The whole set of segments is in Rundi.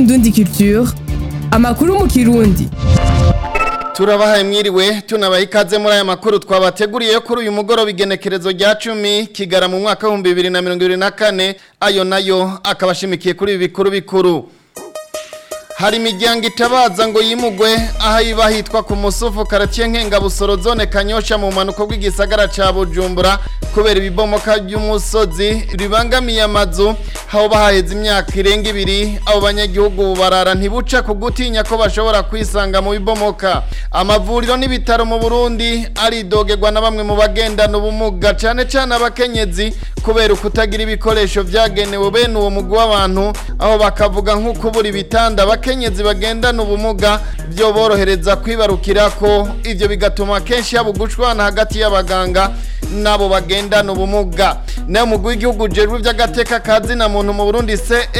Indundi Culture amakuru mu kirundi turabahaye mwiriwe tunabaha ikaze muri aya makuru twabateguriye kuri uyu mugoroba igenekerezo rya cumi kigara mu mwaka w'ibihumbi bibiri na mirongo ibiri na kane ayo nayo akaba ashimikiye kuri ibi bikuru bikuru hari imiryango itabaza ngo yimugwe aho iba hitwa ku musufu karatiye nkengabusoro zone kanyosha mu mpanuka bw'igisagara ca bujumbura kubera ibibomoka by'umusozi ribangamiye amazu aho bahaheze imyaka irenga ibiri abo banyagihugu barara ntibuca ku gutinya ko bashobora kwisanga mu bibomoka amavuriro n'ibitaro mu burundi aridogerwa na bamwe mu bagendana ubumuga cane cane abakenyezi kubera ukutagira ibikoresho vyagenewe bene uwo mugwi w'abantu aho bakavuga nk'ukubura ibitanda abakenyezi bagendana ubumuga byo borohereza kwibarukira ko ivyo bigatuma kenshi haba ugushwana hagati y'abaganga n'abo bagendana ubumuga nayo mugwi w'igihugu jejwe vy'agateka kazi na muntu mu Burundi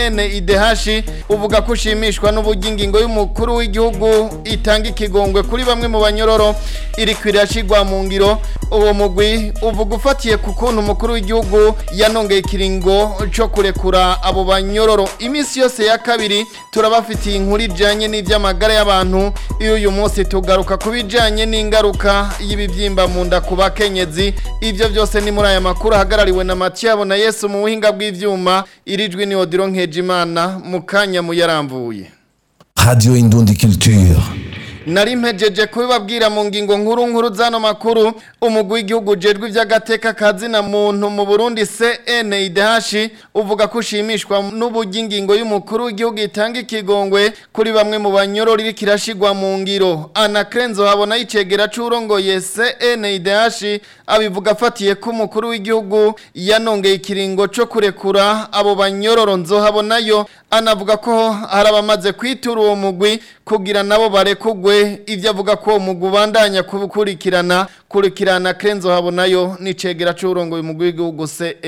CNIDH uvuga ko ushimishwa n'uburyo ingingo y'umukuru w'igihugu itanga ikigongwe kuri bamwe mu banyororo iri kwirashigwa mu ngiro uwo mugwi uvuga ufatiye ku kuntu umukuru w'igihugu yanongeye ikiringo co kurekura abo banyororo iminsi yose ya kabiri turabafitiye inkuru ijanye n'ivy'amagara y'abantu iyo uyu munsi tugaruka ku bijanye n'ingaruka y'ibivyimba mu nda ku bakenyezi ivyo byose ni muri aya makuru ahagarariwe na Matiyabo na Yesu mu buhinga bw'ivyuma irijwi ni Odiro Nkejimana mu kanya muyaramvuye Radio Indundi Culture. nari mpejeje kubibabwira mu ngingo nkuru nkuru zano makuru umugwi w'igihugu jejwe ivy'agateka kazina muntu mu Burundi CNIDH uvuga ko ushimishwa n'uburyo ingingo y'umukuru w'igihugu itanga ikigongwe kuri bamwe mu banyororo iri kirashigwa mu ngiro Ana Krenzo habona icegera c'urongoye CNIDH abivuga afatiye ko umukuru w'igihugu yanongeye ikiringo co kurekura abo banyororo nzohabonayo anavuga ko hari abamaze kwitura uwo mugwi kugira nabo barekugwe ivyo avuga ko uwo mugwi ubandanya kubukurikirana kurikirana Kenzo habonayo n'icegera c'urongoye umugwi w'igihugu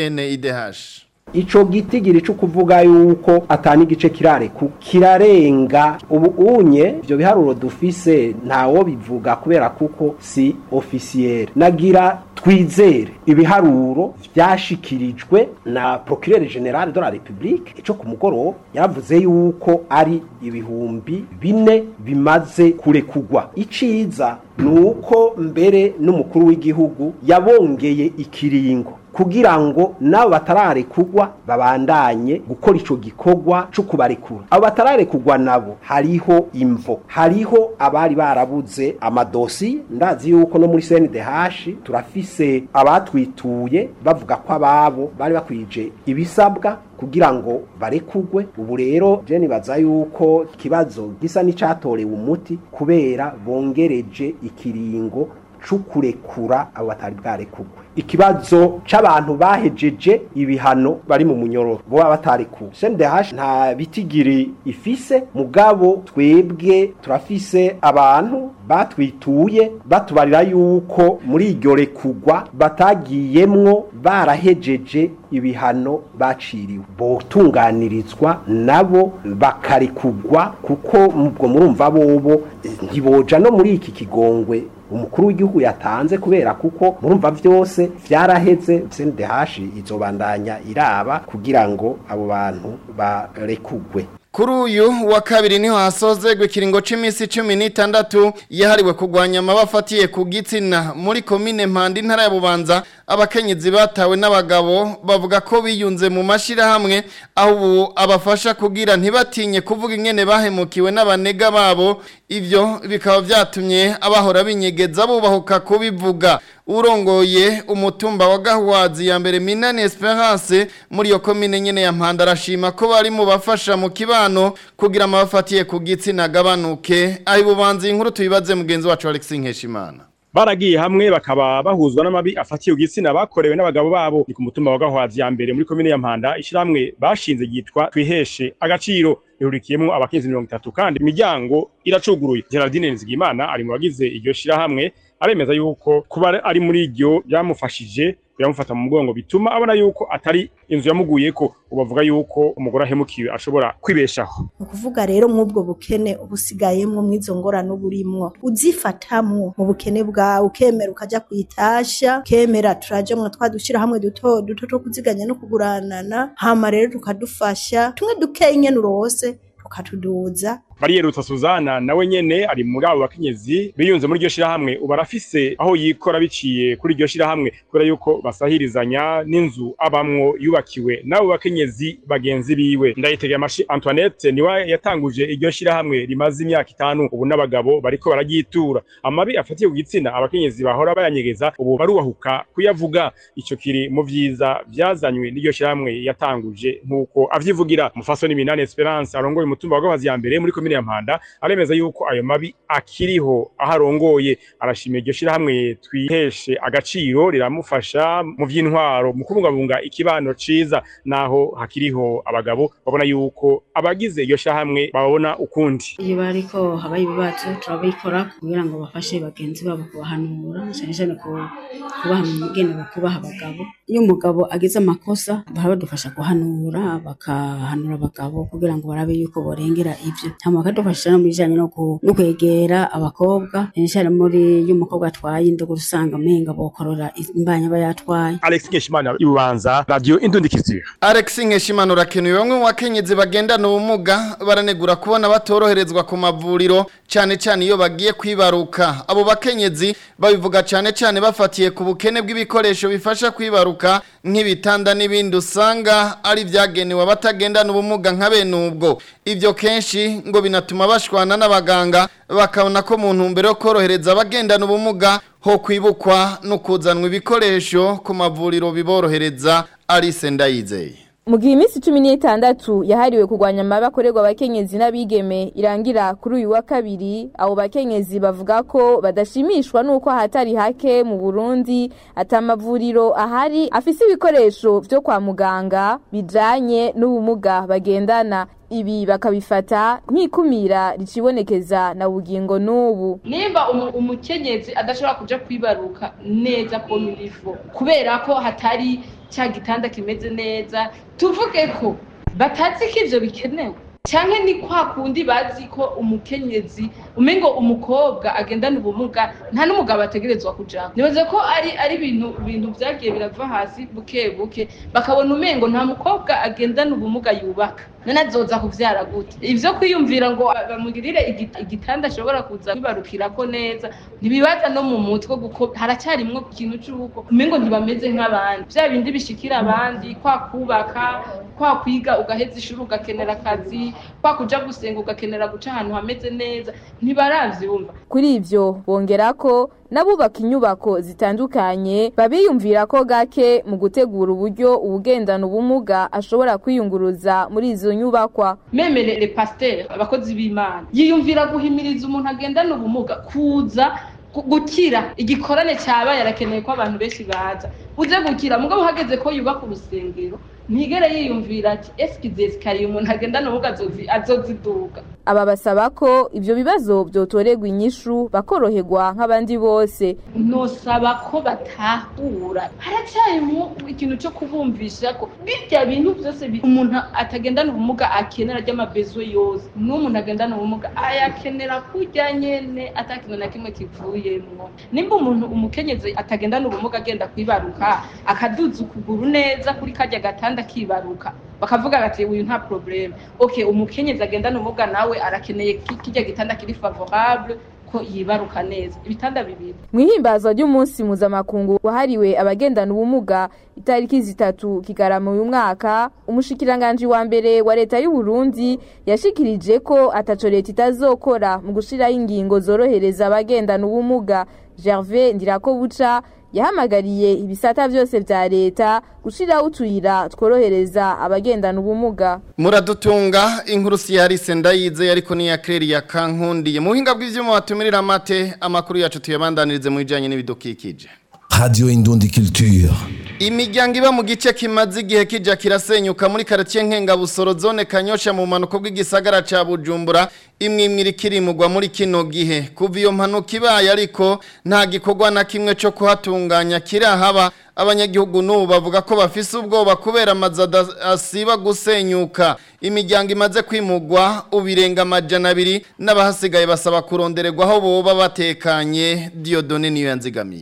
CNIDH Ico gitigiri cyo kuvuga yuko atani gice kirare ku kirarenga ubu unye ivyo biharuro dufise ntawo bivuga kubera kuko si officiel nagira twizere ibiharuro vyashikirijwe na procureur general de la republique ico ku mugoroba yaravuze yuko ari ibihumbi bine bimaze kurekugwa iciza nuko mbere n'umukuru w'igihugu yabongeye ikiringo kugira ngo nabo batararekugwa babandanye gukora ico gikorwa co kubarekura abo batararekugwa nabo hariho imvo hariho abari barabuze amadosi ndazi yuko no muri CNDH turafise abatwituye bavuga ko ababo bari bakwije ibisabwa kugira ngo barekugwe ubu rero je nibaza yuko ikibazo gisa n'icatorewe umuti kubera bongereje ikiringo cukurekura abo batari bwarekugwe ikibazo c'abantu bahejeje ibihano bari mu munyororo bo batarekuwe CNDH nta bitigiri ifise mugabo twebwe turafise abantu batwituye batubarira yuko muri iryo rekugwa batagiyemwo barahejeje ibihano baciriwe botunganirizwa nabo bakarekugwa kuko ubwo murumva bobo ntiboja no muri iki kigongwe umukuru w'igihugu yatanze kubera kuko murumva vyose vyaraheze CNDH izobandanya iraba kugira ngo abo bantu barekugwe Kuri uyu wa kabiri niho hasozegwa ikiringo c'imisi 16 yahariwe kugwanya amabafatiye ku gitsina muri komine Mpanda intara ya Bubanza abakenyezi batawe n'abagabo bavuga ko biyunze mu mashira hamwe aho ubu abafasha kugira ntibatinye kuvuga ingene bahemukiwe n'abanega babo ivyo bikaba vyatumye abahora binyegeza bubahuka kubivuga urongoye umutumba wa Gahwazi ya mbere Minani Esperance muri yo komine nyene ya Mpanda arashima ko bari mu bafasha mu kibano kugira amabafatiye ku gitsina gabanuke aho bubanza inkuru tuyibaze mugenzi wacu Alex Nkeshimana baragiye hamwe bakaba bahuzwa n'amabi afatiye igitsina bakorewe n'abagabo babo ni ku mutumba wa Gahwazi ya mbere muri komine ya Mpanda ishiramwe bashinze yitwa twiheshe agaciro ihurikiyemo abakenzi mirongo itatu kandi imiryango iracuguruye Geraldine Nzigimana ari mu bagize iryo shirahamwe aremeza yuko kuba ari muri iryo byamufashije biramufata mu mugongo bituma abona yuko atari inzu yamuguyeko ubavuga yuko umugore ahemukiwe ashobora kwibeshaho ni ukuvuga rero mw'ubwo bukene ubusigayemwo mw'izo ngorane uburimwo uzifatamwo mu bukene bwawe ukemera ukaja kwitasha ukemera turajamwo twa dushirahamwe duto duto two kuziganya no kuguranana hama rero tukadufasha tumwe dukeye nyene urose bakatuduza bariyerutsa Suzana nawe nyene ari muri abo bakenyezi biyunze muri iryo shirahamwe ubu arafise aho yikora biciye kuri iryo shirahamwe kubera yuko basahirizanya n'inzu abamwo yubakiwe n'abo bakenyezi bagenzi biwe ndayitegeye amashi Antoinette niwe yatanguje iryo shirahamwe rimaze imyaka itanu ubu n'abagabo bariko bararyitura amabi afatiye ku gitsina abakenyezi bahora bayanyegeza ubu barubahuka kuyavuga ico kiri mu vyiza vyazanywe n'iryo shirahamwe yatanguje nk'uko avyivugira Mufasoni Minani Esperance arongoye umutumba wa Gahazi ya mbere muri komine ya Mpanda aremeza yuko ayo mabi akiriho aho arongoye arashimira iryo shirahamwe twiheshe agaciro riramufasha mu vy'intwaro mu kubungabunga ikibano ciza naho hakiriho abagabo babona yuko abagize iryo shirahamwe babona ukundi iyo bariko habaye ibibazo turabikora kugira ngo bafashe bagenzi babo kubahanura cyane cyane ku kubaha imigenero kubaha abagabo iyo umugabo agize amakosa barabadufasha guhanura bakahanura abagabo kugira ngo barabe yuko borengera ivyo hama bakadufasha no mu bijanye no ku- no kwegera abakobwa cyane cyane muri iyo umukobwa atwaye indogo usanga umenga bokorora imbanya aba yatwaye Alex Nkeshimana ibubanza radio Indundikizira Alex Nkeshimana urakenuye bamwe mu bakenyezi bagendana ubumuga baranegura kubona batoroherezwa ku mavuriro cyane cyane iyo bagiye kwibaruka abo bakenyezi babivuga cyane cyane bafatiye ku bukene bw'ibikoresho bifasha kwibaruka nk'ibitanda n'ibindi usanga ari byagenewe abatagendana ubumuga nka bene ubwo ibyo kenshi ngo binatuma bashwana n'abaganga bakabona ko mu ntumbero yo korohereza abagendana ubumuga ho kwibukwa no kuzanwa ibikoresho ku mavuriro biborohereza Alice Ndayizeye mu gihe iminsi cumi n'itandatu yahariwe kurwanya amabi akorerwa abakenyezi n'abigeme irangira kuri uyu wa kabiri abo bakenyezi bavuga ko badashimishwa n'uko ahatari hake mu burundi ati amavuriro ahari afise ibikoresho vyo kwa muganga bijanye n'ubumuga bagendana ibi bakabifata nk'ikumira ricibonekeza na bugingo n'ubu nimba umu- umukenyezi adashobora kuja kwibaruka neza komilifo kubera ko hatari cya gitanda kimeze neza tuvuge ko batazi ko ivyo bikenewe canke ni kwa kundi bazi ko umukenyezi umengo umukobwa agendana ubumuga nta n'umugabo ategerezwa kujako nibaze ko ari ari ibintu ibintu vyagiye birava hasi buke buke bakabona umengo nta mukobwa agendana ubumuga yubaka none azoza kuvyara gute ivyo kwiyumvira ngo ba- bamugirire igi- igitanda ashobora kuza kwibarukirako neza ntibibaza no mu mutwe kuko haracyarimwo ikintu c'uko umengo ntibameze nk'abandi vya bindi bishikira abandi kwa kubaka kwa kwiga ugaheza ishuri ugakenera akazi kwa kuja gusenga ugakenera guca ahantu hameze neza ntibaravyumva kuri ivyo bongera ko n'abubaka inyubako zitandukanye babiyumvira ko gake mu gutegura uburyo uwugendana ubumuga ashobora kwiyunguruza muri izo nyubakwa memere le pasteur abakozi b'imana yiyumvira guhimiriza umuntu agendana ubumuga kuza gu- gukira igikorane cyabaye arakeneye ko abantu benshi baza uze gukira mugabo uhageze ko yubaka urusengero ntigere yiyumvira ati eske izi esikariye umuntu agendana ubumuga azozi- azoziduga aba basaba ko ivyo bibazo vyotorerwa inyishu bakoroherwa nk'abandi bose nosaba ko batahura haracyarimo ikintu cyo kubumvisha ko birya bintu byose bi- umuntu atagendana ubumuga akenera ry'amabezo yose n'umuntu agendana ubumuga ayakenera kurya nyene ata kintu na kimwe kivuyemwo nimba umuntu umukenyezi atagendana ubumuga agenda kwibaruka akaduza ukuguru neza kuri karya gatanda akibaruka bakavuga bati uyu nta probleme okay umukenyezi agendana ubumuga nawe arakeneye ki- kirya gitanda kiri favorable ko yibaruka neza ibitanda bibiri mw'ihimbazwa ry'umunsi mpuzamakungu wahariwe abagendana ubumuga itariki zitatu kigarama uyu mwaka umushikiranganji wa mbere wa leta y'u Burundi yashikirije ko ataco leta itazokora mu gushiraho ingingo zorohereza abagendana ubumuga Gervais Ndirakobuca yahamagariye ibisata vyose vya leta gushiraho utuyira tworohereza abagendana ubumuga muradutunga inkuru si yarise ndayize ariko ni ya Claire ya Kankundiye mu buhinga bw'ivyuma batumirira amate amakuru yacu tuyabandanirize mu bijanye n'ibidukikije Radio Indundi Culture. Imiryango iba mu gice kimaze igihe kija kirasenyuka muri quartier Nkengabusoro zone Kanyosha mu manuko bw'igisagara ca Bujumbura imwe imwe ikirimugwa muri kino gihe kuva iyo mpanuka ibaye ariko nta gikorwa na kimwe cyo kuhatunganya kirahaba abanyagihugu n'ubu bavuga ko bafise ubwoba kubera amazu ada- asiba gusenyuka imiryango imaze kwimugwa ubirenga amajana abiri n'abahasigaye basaba kurondererwa aho boba batekanye Diodone niyo yanzigamiye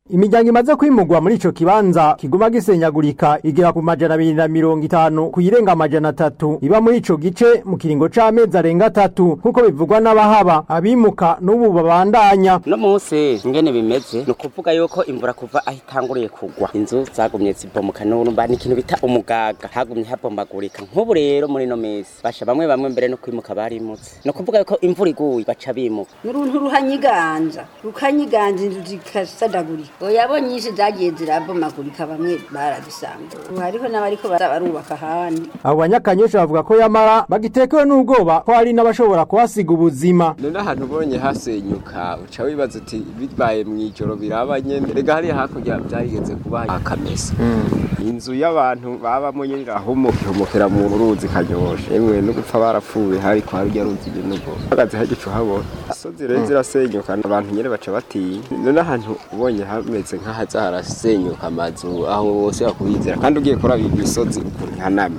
Imiryango imaze kwimugwa muri ico kibanza kiguma gisenyagurika igera ku majana abiri na mirongo itanu kuyirenga amajana atatu iba muri ico gice mu kiringo c'amezi arenga atatu nk'uko bivugwa n'abahaba abimuka n'ubu babandanya no munsi ingene bimeze ni ukuvuga yuko imvura kuva aho itanguriye kugwa inzu zagumye zibomoka n'urumba ni ikintu bita umugaga hagumye habombagurika nk'ubu rero muri no mezi basha bamwe bamwe mbere no kwimuka barimutse ni ukuvuga yuko imvura iguye baca bimuka n'uruntu ruhanyiganja rukanyiganja inzu zikasadagurika oya nyinshi zagiye zirabomagurika bamwe baradusanga ubu hariho n'abariko barubaka ahandi abo banyakanyosha bavuga ko yamara bagitekewe n'ubwoba ko hari n'abashobora kuhasiga ubuzima none ahantu ubonye hasenyuka uca wibaza uti bibaye mu ijoro biraba nyene rega hariya hakurya byarigeze kuba akamesa inzu y'abantu babamo nyine irahumukira mu ruzi kanyosha yemwe no gupfa barapfuye hariko harya ruzi n'ubwo hagaze hagicu habona isozi rero zirasenyuka abantu nyene baca batinya none ahantu ubonye hameze nk'ahaza harasenyuka amazu aho bose bakubizera kandi ugiye kuraba imisozi ukuntu ihanamye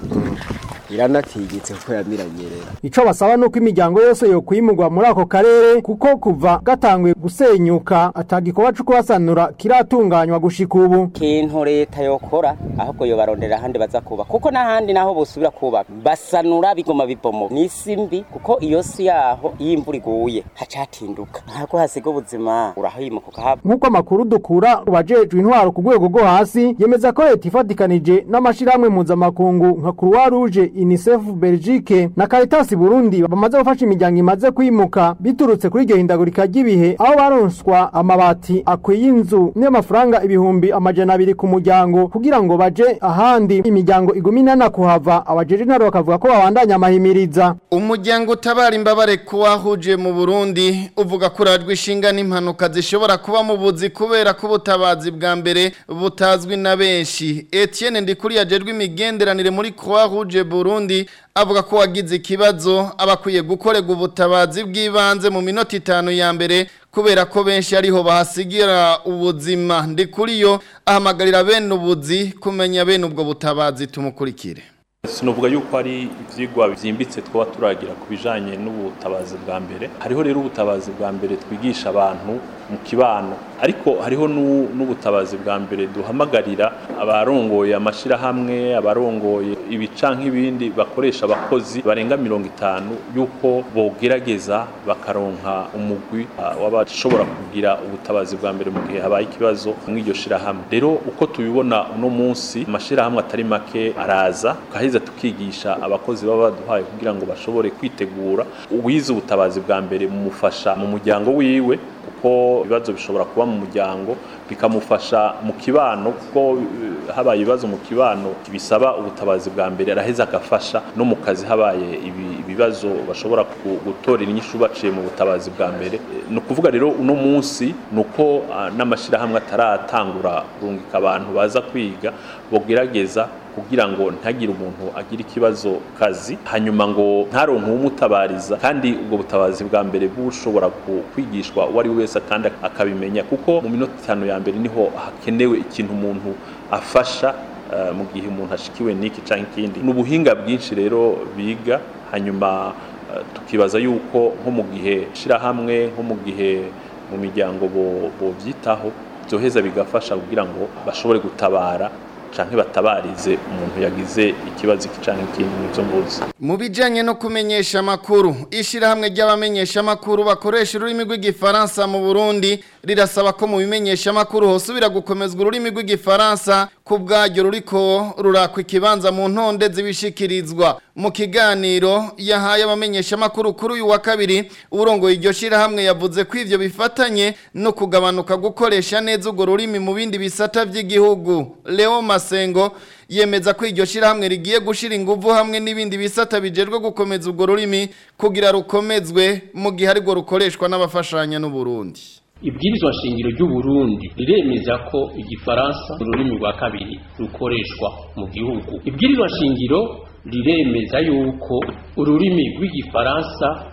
iranatigitse kuko yamiranyerera ico basaba nuko imiryango yose yo kwimurwa muri ako karere kuko kuva gatanguye gusenyuka atagikorwa co kubasanura kiratunganywa gushika ubu kintu leta yokora ahubwo yo barondera ahandi baza kubaka kuko n'ahandi naho bosubira kubaka basanura bigoma bibomo n'isi mbi kuko iyo si yaho iyo imvura iguye haca hatinduka ntabwo hasiga ubuzima urahimuka ukahaba nk'uko amakuru dukura ubajejwe intwaro ku rwego rwo hasi yemeza ko leta ifatikanije n'amashirahamwe mpuzamakungu nka croix rouge unicef belgique na caritas burundi bamaze gufasha imiryango imaze kwimuka biturutse kuri iryo hindagurika ry'ibihe aho baronswa amabati akwiye inzu n'amafaranga ibihumbi amajana abiri ku muryango kugira ngo baje ahandi imiryango iguma inana kuhava abajeje intwaro bakavuga ko babandanya amahimiriza umuryango utabara imbabare kuwahuje mu burundi uvuga ko urajwe ishinga n'impanuka zishobora kuba mu buzi kubera ko ubutabazi bwa mbere butazwi na benshi etienne ndikuri yajejwe imigenderanire muri croix rouge burundi avuga ko wagize ikibazo abakwiye gukorerwa ubutabazi bw'ibanze mu minota itanu ya mbere kubera ko benshi ariho bahasigira ubuzima ndikuri yo ahamagarira bene ubuzi kumenya bene ubwo butabazi tumukurikire sinovuga yuko ari ivyigwa vyimbitse twoba turagira ku bijanye n'ubutabazi bwa mbere hariho rero ubutabazi bwa mbere twigisha abantu mu kibano ariko hariho n'ubutabazi bwa mbere duhamagarira abarongoye amashirahamwe abarongoye ibica nk'ibindi bakoresha abakozi barenga mirongo itanu yuko bogerageza bakaronka umugwi w'abashobora kugira ubutabazi bwa mbere mu gihe habaye ikibazo mw'iryo shirahamwe rero uko tubibona uno munsi amashirahamwe atari make araza tukaheza tukigisha abakozi baba baduhaye kugira ngo bashobore kwitegura uwize ubutabazi bwa mbere mumufasha mu muryango wiwe kuko ibibazo bishobora kuba mu muryango bikamufasha mu kibano kuko habaye ibibazo mu kibano bisaba ubutabazi bwa mbere araheza agafasha no mu kazi habaye ibibazo bashobora gutorera inyishu baciye mu butabazi bwa mbere ni ukuvuga rero uno munsi ni uko n'amashyirahamwe ataratangura kurungika abantu baza kwiga bogerageza kugira ngo ntagire umuntu agira ikibazo kazi hanyuma ngo ntaronke umutabariza kandi ubwo butabazi bwa mbere bushobora kwigishwa uwo ari we wese kandi akabimenya kuko mu minota itanu ya mbere niho hakenewe ikintu umuntu afasha mu gihe umuntu ashikiwe n'iki cyangwa ikindi ni ubuhinga bwinshi rero biga hanyuma tukibaza yuko nko mu gihe shirahamwe nko mu gihe mu miryango bobyitaho byoheza bigafasha kugira ngo bashobore gutabara canke batabarize umuntu yagize ikibazo iki canke ikindi n'ivyo mbuzi mu bijanye no kumenyesha amakuru ishirahamwe ry'abamenyesha amakuru bakoresha ururimi rw'igifaransa mu Burundi rirasaba ko mu bimenyesha amakuru hosubira gukomezwa ururimi rw'igifaransa ku bwaryo ruriko rurakwa ikibanza mu ntonde zibishikirizwa mu kiganiro yahaye abamenyesha amakuru kuri uyu wa kabiri urongoye iryo shirahamwe yavuze ko ivyo bifatanye no kugabanuka gukoresha neza urwo rurimi mu bindi bisata vy'igihugu Leo Masengo yemeza ko iryo shirahamwe rigiye gushira inguvu hamwe n'ibindi bisata bijejwe gukomeza urwo rurimi kugira rukomezwe mu gihe ariko rukoreshwa n'abafashanya n'u Burundi ibwirizwa shingiro ry'uburundi riremeza ko igifaransa ururimi rwa kabiri rukoreshwa mu gihugu ibwirizwa shingiro riremeza yuko ururimi rw'igifaransa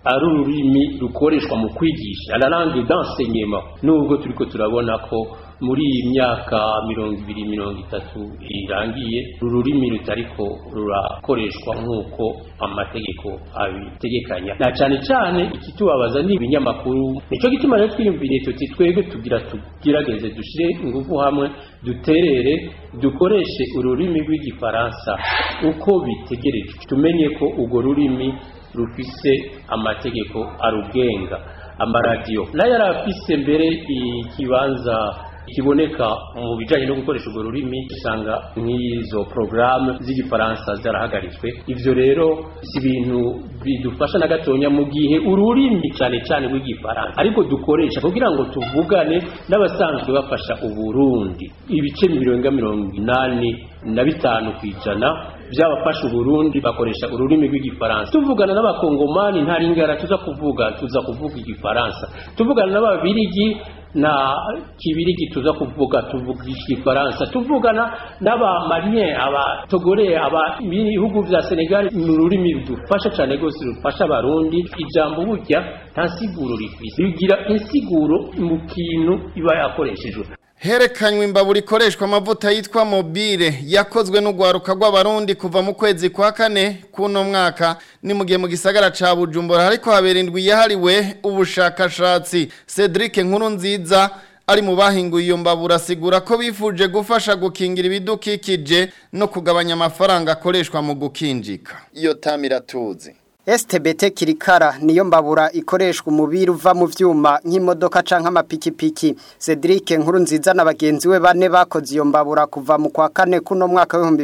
ari ururimi rukoreshwa mu kwigisha la langue d'enseignement nubwo turiko turabona ko muri iyi myaka mirongo ibiri mirongo itatu irangiye uru rurimi rutariko rurakoreshwa nk'uko amategeko abitegekanya na cane cane ikitubabaza ni ibinyamakuru nico gituma rero twiyumviriye tuti twebwe tugira tugerageze dushire ingufu hamwe duterere dukoreshe ururimi rw'igifaransa uko bitegerejwe tumenye ko urwo rurimi rufise amategeko arugenga amaradiyo nayo yari afise mbere ikibanza kiboneka mu bijanye no gukoresha urwo rurimi usanga nk'izo porogaramu z'igifaransa zarahagaritswe ivyo rero si ibintu bidufasha na gatonya mu gihe ururimi cyane cyane rw'igifaransa ariko dukoresha kugira ngo tuvugane n'abasanzwe bafasha uburundi ibice mirongo mirongo inani na bitanu ku ijana by'abafasha uburundi bakoresha ururimi rw'igifaransa tuvugana n'abakongomani nta ringara tuza kuvuga tuza kuvuga igifaransa tuvugana n'ababirigi na kibirigi tuza kuvuga tuvuga igifaransa tuvugana n'abamarien abatogore aba ibihugu vya senegal mu rurimi rudufasha cyane rwose rufasha abarundi ijambo burya nta nsiguro rifise rigira insiguro mu kintu iba yakoreshejwe Herekanywe imbabura ikoreshwa amavuta yitwa mobile yakozwe n'ugwaruka rw'abarundi kuva mu kwezi kwa kane kuno mwaka ni mu gihe mu gisagara ca Bujumbura ariko habera indwi yahariwe ubushakashatsi Cedric Nkuru nziza ari mu bahinguye iyo mbabura asigura ko bifuje gufasha gukingira ibidukikije no kugabanya amafaranga akoreshwa mu gukinjika iyo tamira tuzi STBT kirikara niyo mbabura ikoreshwa umubiri uva mu vyuma nk'imodoka canke amapikipiki Cedric nkuru nziza na bagenzi we bane bakoze iyo mbabura kuva mu kwa kane kuno mwaka wa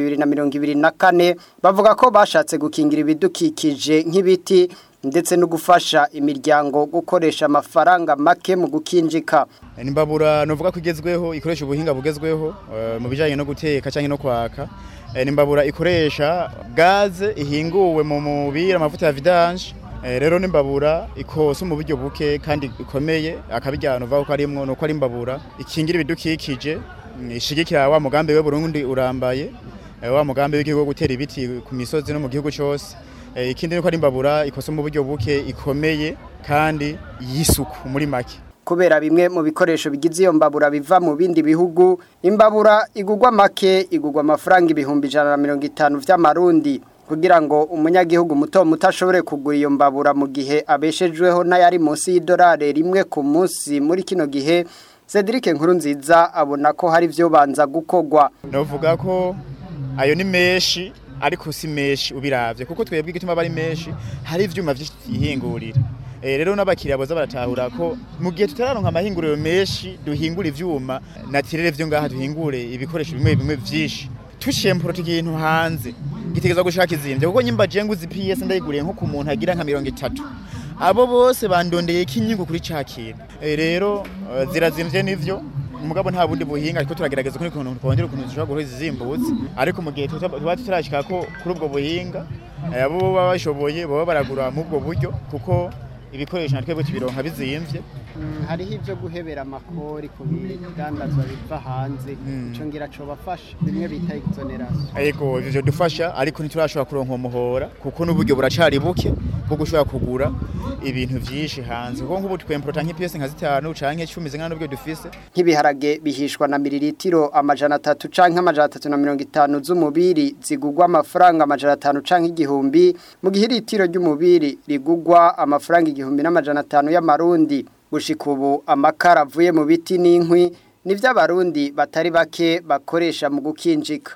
2024 bavuga ko bashatse gukingira ibidukikije nk'ibiti ndetse no gufasha imiryango gukoresha amafaranga make mu gukinjika nimbabura novuga ko igezweho ikoresha ubuhinga bugezweho uh, mu bijanye no guteka canke no kwaka nimbabura ikoresha gaze ihinguwe mu mubiri amavuta ya vidange rero nimbabura ikosa mu buryo buke kandi ikomeye akabijyana uva ko arimwo nuko ari imbabura ikingira ibidukikije ishigikira wa mugambi we Burundi urambaye wa mugambi w'igihugu gutera ibiti ku misozi no mu gihugu cyose ikindi nuko ari imbabura ikosa mu buryo buke ikomeye kandi yisuku muri make kubera bimwe mu bikoresho bigize iyo mbabura biva mu bindi bihugu imbabura igugwa make igugwa amafaranga ibihumbi ijana na mirongo itanu vy'amarundi kugira ngo umunyagihugu muto muto ashobore kugura iyo mbabura mu gihe abeshejweho n'ayari munsi y'idolari rimwe ku munsi muri kino gihe Cedric Nkurunziza abona ko hari vyo banza gukogwa novuga ko ayo ni meshi ariko si meshi ubiravye kuko twebwe igituma bari meshi hari ivyuma vy'ihingurira rero n'abakiriya boza baratahura ko mu gihe tutararonka amahinguriro menshi duhingura ivyuma natirere vyo ngaha duhingure ibikoresho bimwe bimwe vyinshi tushempura ikintu hanze gitegeza gushaka izimvye kuko nyimba je nguzi PS ndayiguriye nko ku muntu agira nka 30 abo bose bandondeye ikinyungu kuri ca kintu rero zirazimvye nivyo umugabo nta bundi buhinga ariko turagerageza kuri kuntu twongera ukuntu dushobora guhora izizimbutse ariko mu gihe tuba tutarashika ko kuri ubwo buhinga abo baba bashoboye baba baragura mu ubwo buryo kuko ibikoresho natwe tubironka bizimvye hariho ibyo guhebera amakori ku bidandazwa biva hanze ico ngira co bafasha bimwe bita exoneration yego ivyo dufasha ariko ntiturashobora kuronka umuhora kuko n'uburyo buracari buke bwo gushobora kugura ibintu vyinshi hanze kuko nk'ubu twemporota nk'ipiyesi nka zitanu canke cumi zingana n'ubwo dufise nk'ibiharage bihishwa na miliritiro amajana atatu canke amajana atatu na mirongo itanu z'umubiri zigugwa amafaranga amajana atanu canke igihumbi mu gihe iritiro ry'umubiri rigugwa amafaranga igihumbi n'amajana atanu y'amarundi gushika ubu amakara avuye mu biti n'inkwi nivyo abarundi batari bake bakoresha mu gukinjika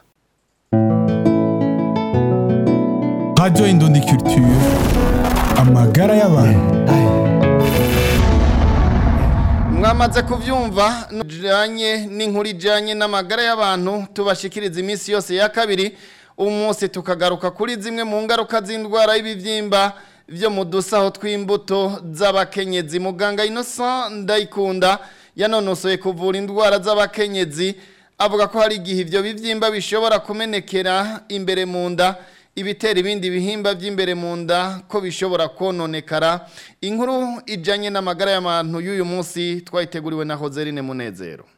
Radio Indundi Culture amagara y'abantu mwamaze kuvyumva nujanye n'inkuru ijanye n'amagara y'abantu tubashikiriza iminsi yose ya kabiri umunsi tukagaruka kuri zimwe mu ngaruka z'indwara y'ibivyimba vyo mu dusaho tw'imbuto z'abakenyezi muganga Innocent Ndayikunda yanonosoye kuvura indwara z'abakenyezi avuga ko hari igihe ivyo bivyimba bishobora kumenekera imbere mu nda ibitera ibindi bihimba by'imbere mu nda ko bishobora kononekara inkuru ijanye n'amagara y'abantu y'uyu munsi twayiteguriwe na Hoserine Munezero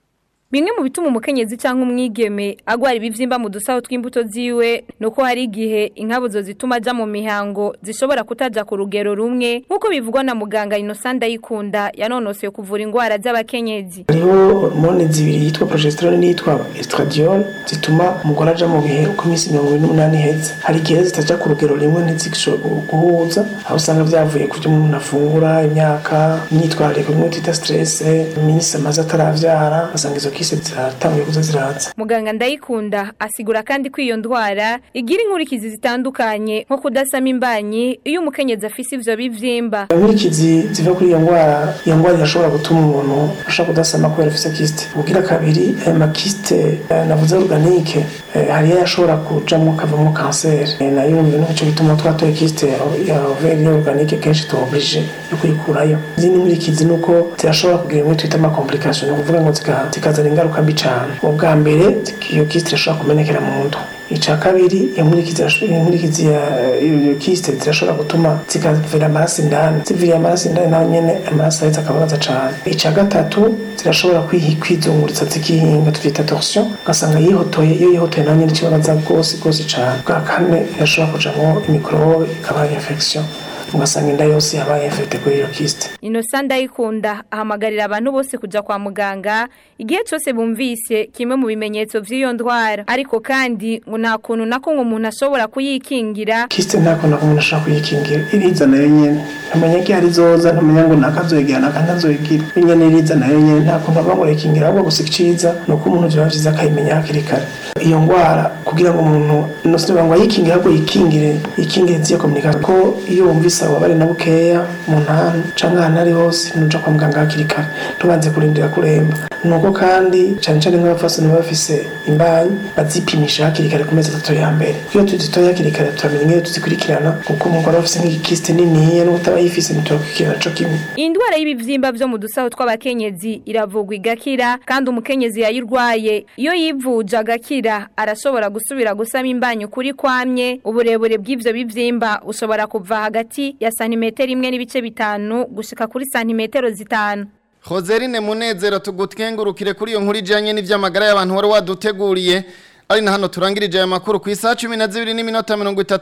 bimwe mu bituma umukenyezi cyangwa umwigeme agwara ibivyimba mu dusaho tw'imbuto ziwe nuko hari igihe inkabuzo zituma aja mu mihango zishobora kutaja ku rugero rumwe nk'uko bivugwa na muganga Innocent Ndayikunda yanonosoye kuvura ingwara z'abakenyezi hariho hormone zibiri yitwa progesterone n'iyitwa estradiol zituma umugore aja mu bihe uko iminsi mirongo ine n'umunani iheze hari igihe zitaja ku rugero rimwe ntizishobora guhuza aho usanga vyavuye ku byo umuntu afungura imyaka imyitwarariko bimwe twita stress iminsi amaze ataravyara ugasanga izo kise ziratanguye kuza ziraza muganga Ndayikunda asigura kandi ko iyo ndwara igira inkurikizi zitandukanye nko kudasama imbanyi iyo umukenyezi afise ivyo bivyimba inkurikizi ziva kuri iyo ndwara iyo ndwara irashobora gutuma umuntu ashobora kudasama kubera afise kiste ugira kabiri ayo makiste eh, navuze organique eh, hariyo yashobora kujamwo kavamo kanseri Eh, nayo yumva nico gituma twatoye kiste ya- ya overi organique kenshi tuoblige yo kuyikurayo izindi nkurikizi nuko zirashobora kugira imwe twita amakomplication ni ukuvuga ngo zika- zikazana ingaruka mbi cane ubwa mbere iyo kiste irashobora kumenekera mu nda ica kabiri iyo nkurikizi irasho- iyo nkurikizi ya iyo kiste zirashobora gutuma zikavira amaraso indani ziviriye amaraso indani naho nyene amaraso ahetse akababaza cane ica gatatu zirashobora kwihi- kwizunguritsa zikihinga tuvyita torsion ugasanga yihotoye iyo yihotoye naho nyene ikibabaza rwose rwose cane bwa kane irashobora kujamwo imikorobe ikaba infection ugasanga inda yose yabaye infecte kuri iyo kiste Innocent Ndayikunda ahamagarira abantu bose kuja kwa muganga igihe cyose bumvise kimwe mu bimenyetso vy'iyo ndwara ariko kandi ngo nta kuntu nako ngo umuntu ashobora kuyikingira kiste nta kuntu umuntu ashobora kuyikingira iriza nayo nyene ntumenya ko ihari izoza ntumenya ngo nakazoyigira nakantazoyigira iyo nyene iriza nayo nyene nta kuntu ava ngo urayikingira ahubwo gusa iciza ni uko umuntu vyoba vyiza akayimenya hakiri kare iyo ndwara kugira ngo umuntu nosinoba ngo ayikingire ahubwo yikingire yikingire ziyo komunikasiyo ko iyo wumvise ababare na bukeya mu ntanu canke ahantu ari hose nuja kwa muganga hakiri kare ntubanze kurindira kuremba nuko kandi cane cane nk'abapfasoni baba bafise imbanyi bazipimisha hakiri kare ku mezi atatu ya mbere iyo tuzitoye hakiri kare turamenya ingene tuzikurikirana kuko umugore aba afise nk'igikiste niniya n'utaba yifise ntiturakurikirana co kimwe Indwara y'ibivyimba vyo mu dusaho tw'abakenyezi iravugwa igakira kandi umukenyezi yayirwaye iyo yivuje agakira arashobora gusubira gusama imbanyi kuri kwamye uburebure bw'ivyo bivyimba ushobora kuva hagati ya santimetero imwe n'ibice bitanu gushika kuri santimetero zitanu Hoserine Munezero tugutwengurukire kuri iyo nkuru ijanye n'ivy'amagara y'abantu wari waduteguriye ari na hano turangirije aya makuru ku isaha 12 n'iminota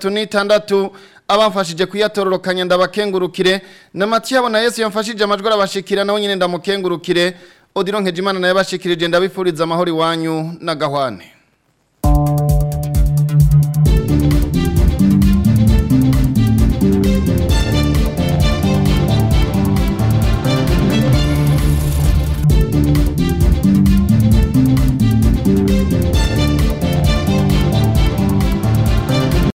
36 abamfashije kuyatororokanya ndabakengurukire na Mathiabo na Yesu yamfashije amajwi arabashikira nawe nyine ndamukengurukire Odilon Nkejimana naye bashikirije ndabifuriza amahoro iwanyu na gahwane